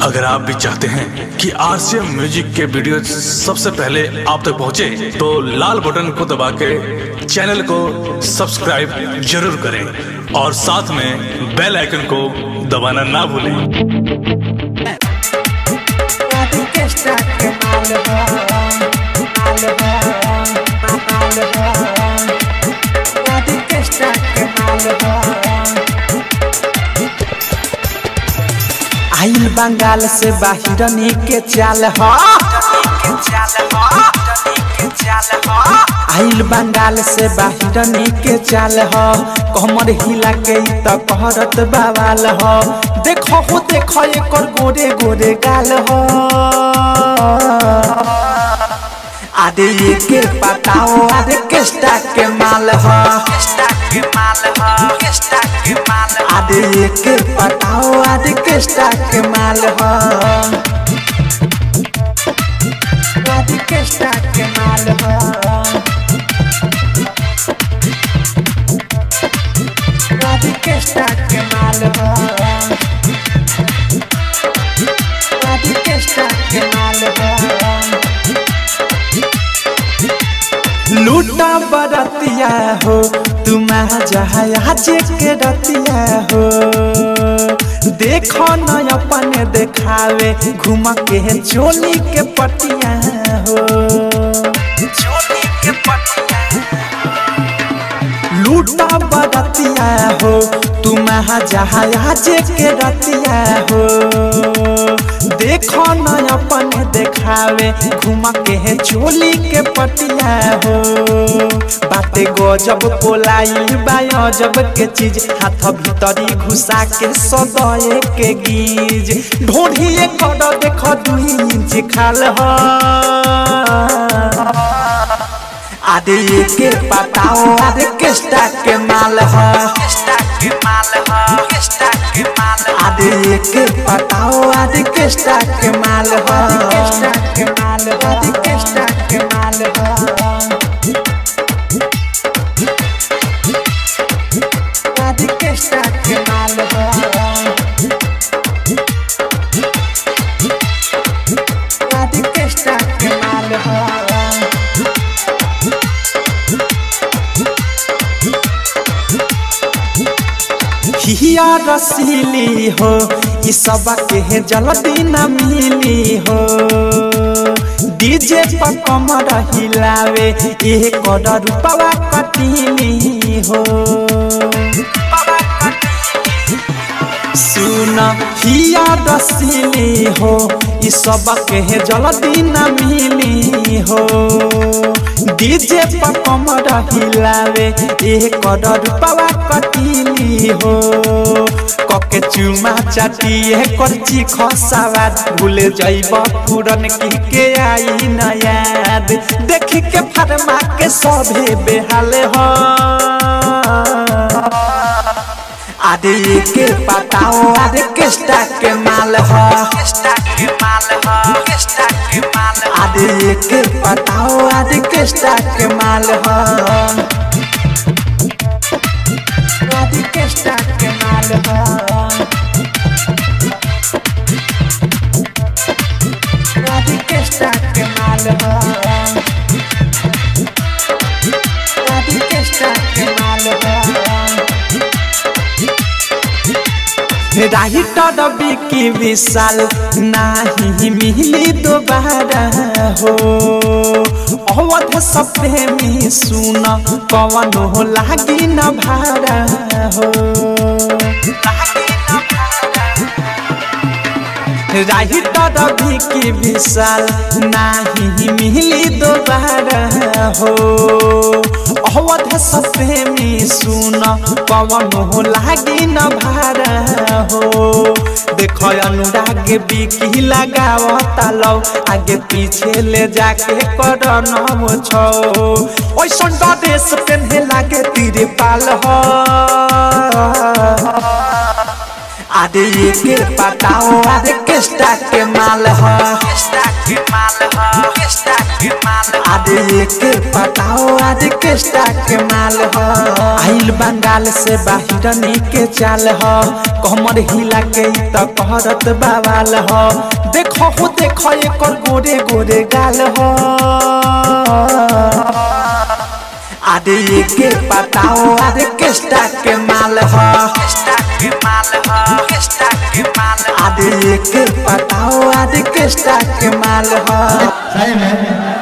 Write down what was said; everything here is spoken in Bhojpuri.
अगर आप भी चाहते हैं कि आरसीएम म्यूजिक के वीडियो सबसे पहले आप तक पहुंचे, तो लाल बटन को दबा के चैनल को सब्सक्राइब जरूर करें और साथ में बेल आइकन को दबाना ना भूलें आइल बंगाल से बाहिरनी के चाल ह आइल बंगाल से बाहिरनी के चाल ह कमर हिला के ई त कहरत बवाल ह देखो हो देखो एकर गोरे गोरे गाल ह आदे ये के पताओ आदे केस्टा के माल ह आदे ये के पताओ आदे केस्टा के माल ह आदे केस्टा के माल ह आदे केस्टा के माल ह आदे केस्टा के माल ह लूटा बरतिया हो तुम जहाज के रतिया हो देखो न अपन देखावे घूम के चोली के पटिया हो चोली के पटिया लूटा बरतिया हो तुम जहाज के रतिया हो देखो न अपन देखावे घूम के चोली के पटिया हो बाते गजब पोलाई बा अजब के चीज हाथ भीतरी घुसा के सदये के गीज ढोढ़ी कर देख दुई इंच खाल ह आदे के पताओ आदे केस्टा के माल ह आदे के पताओ आदे केस्टा के माल ह के माल आदे केस्टा के माल ह आदे केस्टा के माल ह आदे केस्टा के माल ह हिया रसीली हो ई सब के जल्दी न मिली हो डीजे पर कमर हिलावे ये कर रूपवा कटीली हो सुन हिया रसीली हो ई सब के जल्दी न मिली हो डीजे पर कमर हिलावे ए कर रूपवा कटीली हो कके चुमा चाटिए करची खसावा भूल जाइब पूरन की के आई न याद देख के फरमा के सभे बेहाल हो आदे के पताओ आदे केस्टा के माल ह आदे के पताओ आदे केस्टा के माल ह आदे केस्टा के माल ह आदे केस्टा के माल ह आदे केस्टा के माल ह राइटर बिकी विशाल नाही मिली दोबारा हो अवध सपने में सुन कवन हो लागी न भारा हो राइटर बिकी विशाल नाही मिली दोबारा हो अवध सपने में सुन पवन हो लागी न भारा हो देख अनुराग बिकी लगावता लौ आगे पीछे ले जाके कर नम छो ओइसन देश पेन्हे लागे तीरे पाल हो आदे ये के बताओ आदे किस्टा के माल ह आदे ये के बताओ आदे किस्टा के माल ह आइल बंगाल से बाहिरनी के चाल ह कमर हिला के ई त कहरत बावाल ह देखो हो देखो एकर गोरे गोरे गाल ह आदे ये के बताओ आदे किस्टा के माल ह आदे ये के बताओ आदे किस्टा के माल ह सही में